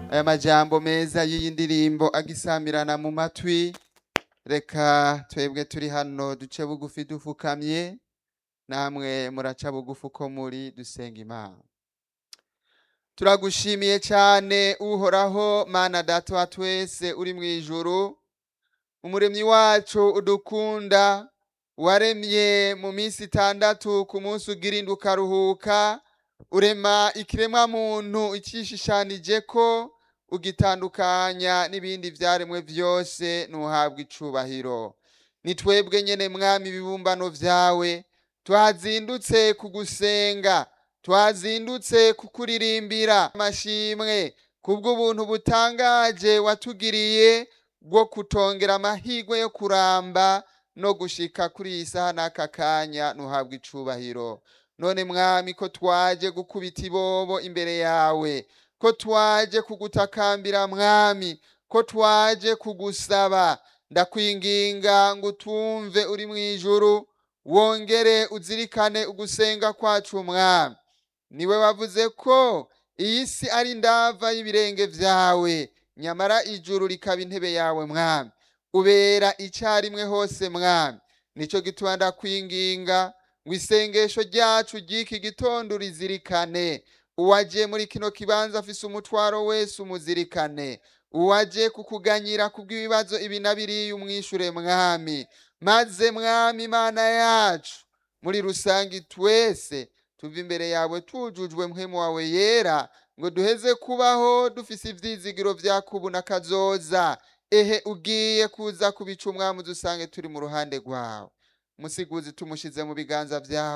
aya majambo meza y'iyi ndirimbo agisamirana mu matwi reka twebwe turi hano duce bugufi dufukamye namwe muraca bugufi uko muri dusenga imana turagushimiye cyane uhoraho mana data wa twese uri mu ijuru umuremyi wacu udukunda waremye mu minsi itandatu ku munsi ugira indwi ukaruhuka urema ikiremwa muntu icishishanije ko ugitandukanya n'ibindi vyaremwe vyose ntuhabwa icubahiro ni twebwe nyene mwami ibibumbano vyawe twazindutse kugusenga twazindutse kukuririmbira amashimwe kubw'ubuntu butangaje watugiriye bwo kutongera amahirwe yo kuramba no gushika kuri iyi saha n'aka kanya ntuhabwa icubahiro none mwami ko twaje gukubita ibobo imbere yawe ko twaje kugutakambira mwami ko twaje kugusaba ndakwinginga ngo utumve uri mu ijuru wongere uzirikane ugusenga kwacu mwami niwe wavuze ko iyi si ari ndava y'ibirenge vyawe nyamara ijuru rikaba intebe yawe mwami ubera icyarimwe hose mwami nico gituma ndakwinginga ngo isengesho ryacu ry'iki gitondo urizirikane uwaje muri kino kibanza afise umutwaro wese umuzirikane uwaje kukuganyira kubw'ibibazo ibi na biriya umwishure mwami maze mwami imana yacu muri rusange twese tuva imbere yawe tujujwe mpwemu wawe yera ngo duheze kubaho dufise ivyizigiro vya kubu na kazoza ehe ugiye kuza kubica umwami udusange turi mu ruhande rwawe musiguzi tumushize mu biganza vyawe